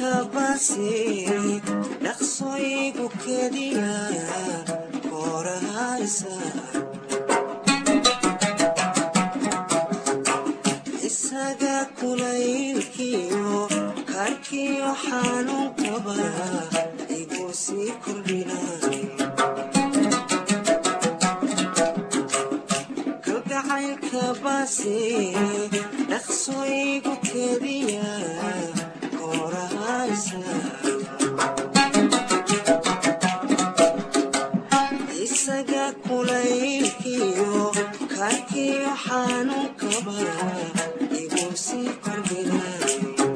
kalgacaylkabaasi dhaqsooyigu kediya koorahaysa isaga kulaylkiyo karkiyo xanuunkaba igu sii kordhinay kalgacaylkabaasi dhaqsooyigu kediya koorahaysa isaga kulaylkiyo karkiyo xanuunkaba igu sii kordhinay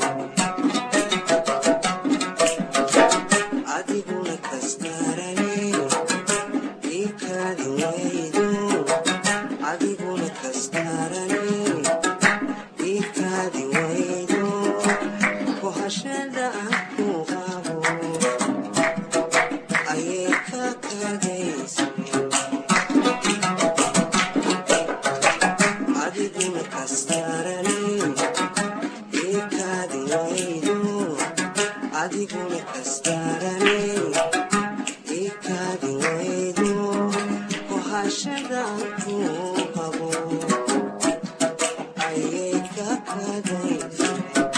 adiguna kastarane ikaadi waydo adiguna kastarane ikaadi waydo kohashada aan ku qabo ayay ka kadaysa adiguna kastarane ikaadi waydo adiguna kastarane ikaadi waydo kohashada aan ku qabo ayay ka kadaysa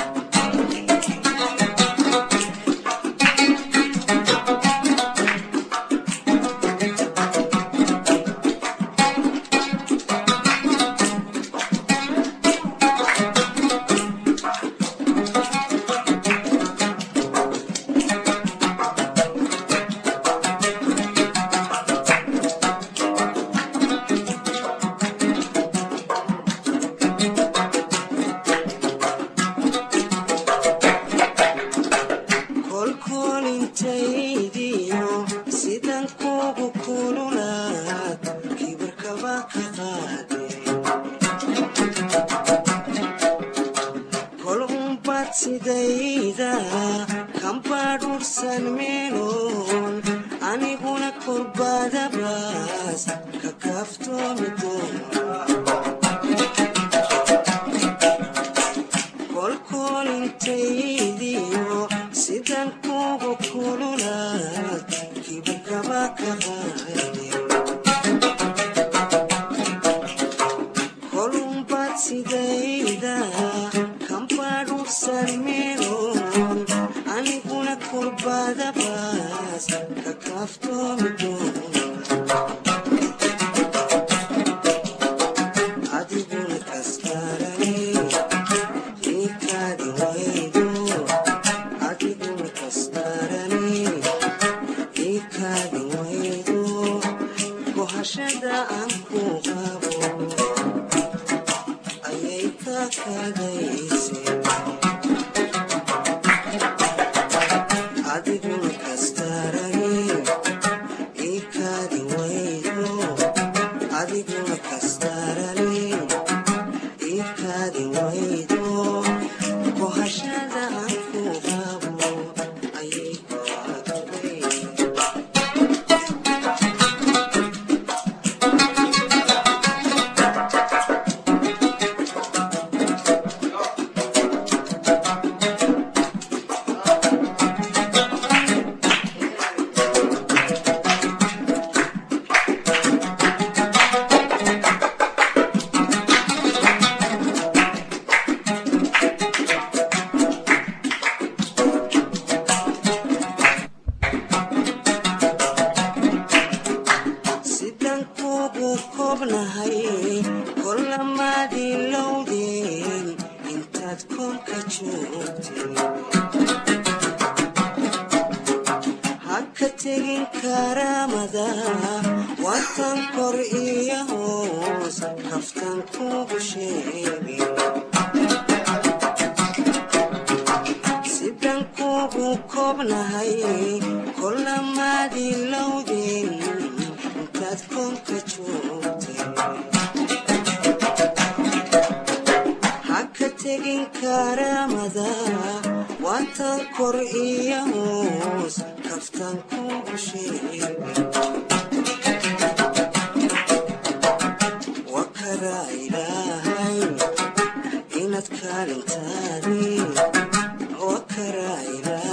kolkolintaydiyo sidan kugu kululaad kibirkaba ka qaade kol unbad sidayda kambadhursan meeloon aniguna kolbadabaas ka kaaftoomi doona kolkolintaydiyo sidan kugu kululaad kibirkaba ka qaade kolunbad sidayda kambadhursan meeloon aniguna kolbadabaas ka kaaftoomi doona adiguna kastarane ikaadi waydo adiguna kastarane ikaadi waydo kohashada aan ku qabo ayay ka kadayse adiguna kastarane ikaadi waydo adiguna kastarane ikaadi waydo kohashada aan ku qabo ayay ka kadayse sidan kugu kobnahay kolamaadii lowdeen intaad koonka joogtay ha ka tegin karaamada watan kor iyo hoos kaftan kugu sheegay sidan kugu kobnahay kolamaadii lowdeen intaad koonka joogtay ha ka tegin karaamada watan kor iyo hoos kaftan kugu sheegay wakaraa ilaahay inaad kaalintaadi wakaraa ilaahay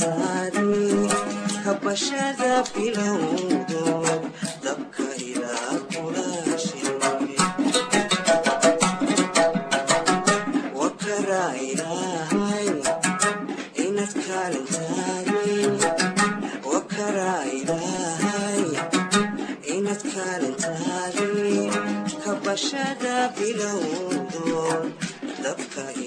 kaalintaadii kabashada bilowdo dabka ilaa kulaashay wakaraa ilaahay inad kaalintaadii wakaraa ilaahay inad kaalintaadii kabashada bilowdo dabka